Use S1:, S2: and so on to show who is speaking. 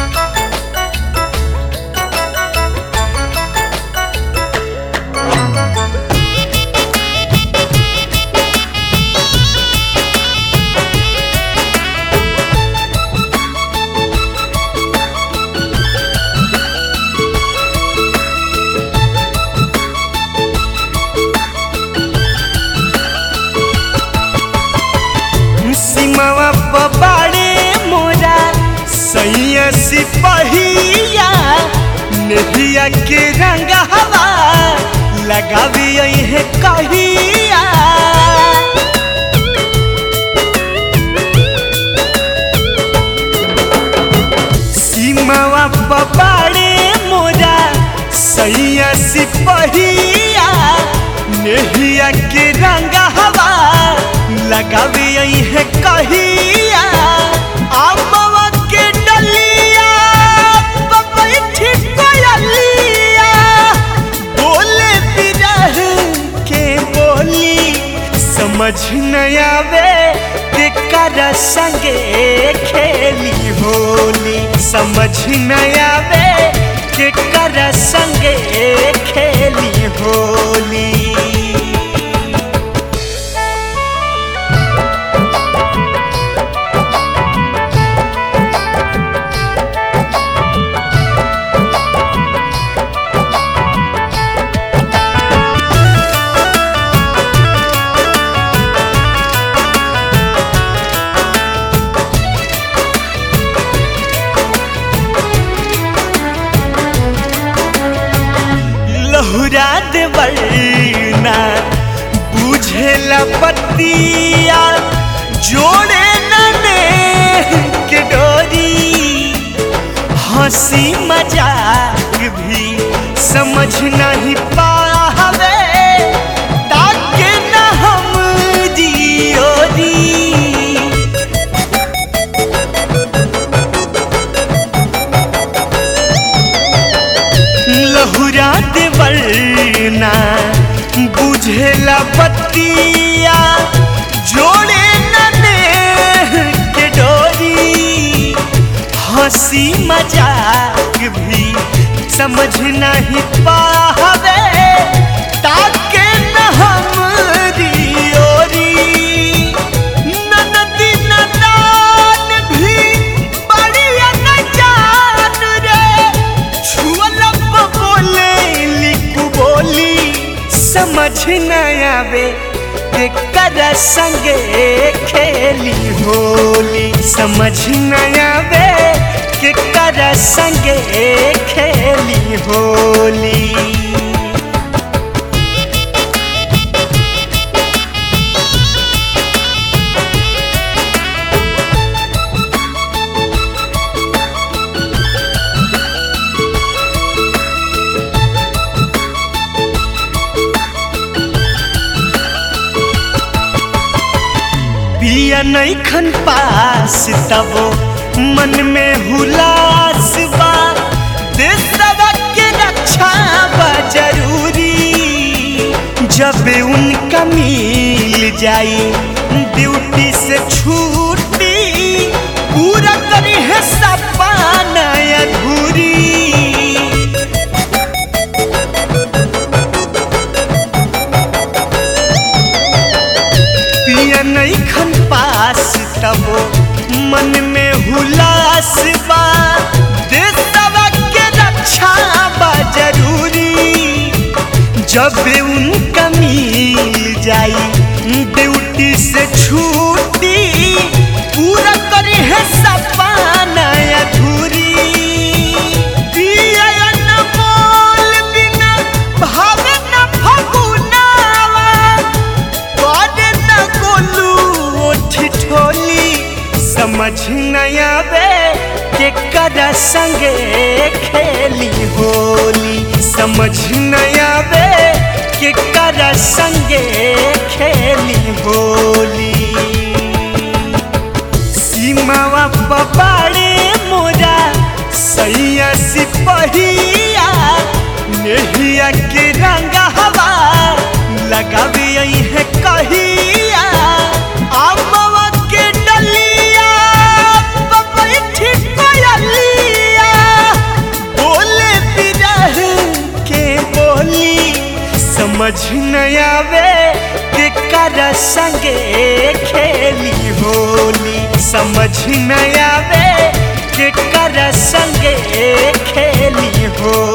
S1: सीमावा पबाड़े मोरा सैया सिपहिया नेहिया के रंग हवा लगावी है कहिया सीमावा पबाड़े मोरा सैया सिपहिया नेहिया के रंग हवा लगावी है कहिया आमवा के डलिया बैठी कोयलिया बोले बिरह के बोली समझ न आवे के कर संगे खेली होली समझ न आवे के कर संगे खेली होली लहुरा देवलना बुझेला पतिया जोड़े नने के डोरी हंसी मजाक भी समझ नहीं पावे ताके न हम जियोरी लहुरा देवलना बुझेला बतिया जोड़े नने के डोरी हंसी मजाक भी समझ नहीं पावे ताके न हम ओरी ननदी नदान भी बढ़िया न जान रे छुअलब बोले लिखू बोली समझ न आवे के कर संगे खेली होली समझ न आवे के कर संगे खेली होली पिया नहीं खन पास तबो मन में हुलास बा देशवा के रक्षा बा जरूरी जब उनका मिल जाई ड्यूटी से छूटी पूरा करी है सपना अधूरी पिया नहीं खन पास तबो मन में हुलास बा देशवा के रक्षा बा जरूरी जब उनका मिल जाई ड्यूटी से छूटी पूरा करी है सपना अधूरी पिया न बोल बिना भावे न फगुनावा करे न गोलू ओठी ठोली समझ न आवे के कर संगे खेली होली समझ न आवे के कर संगे खेली होली सीमावा पबाड़े मोरा सैया सिपहिया नेहिया के रंग हवा लगावे है कहिया आमवा के डलिया बैठी कोयलिया समझ न आवे के कर संगे खेली होली समझ न आवे के कर संगे खेली होली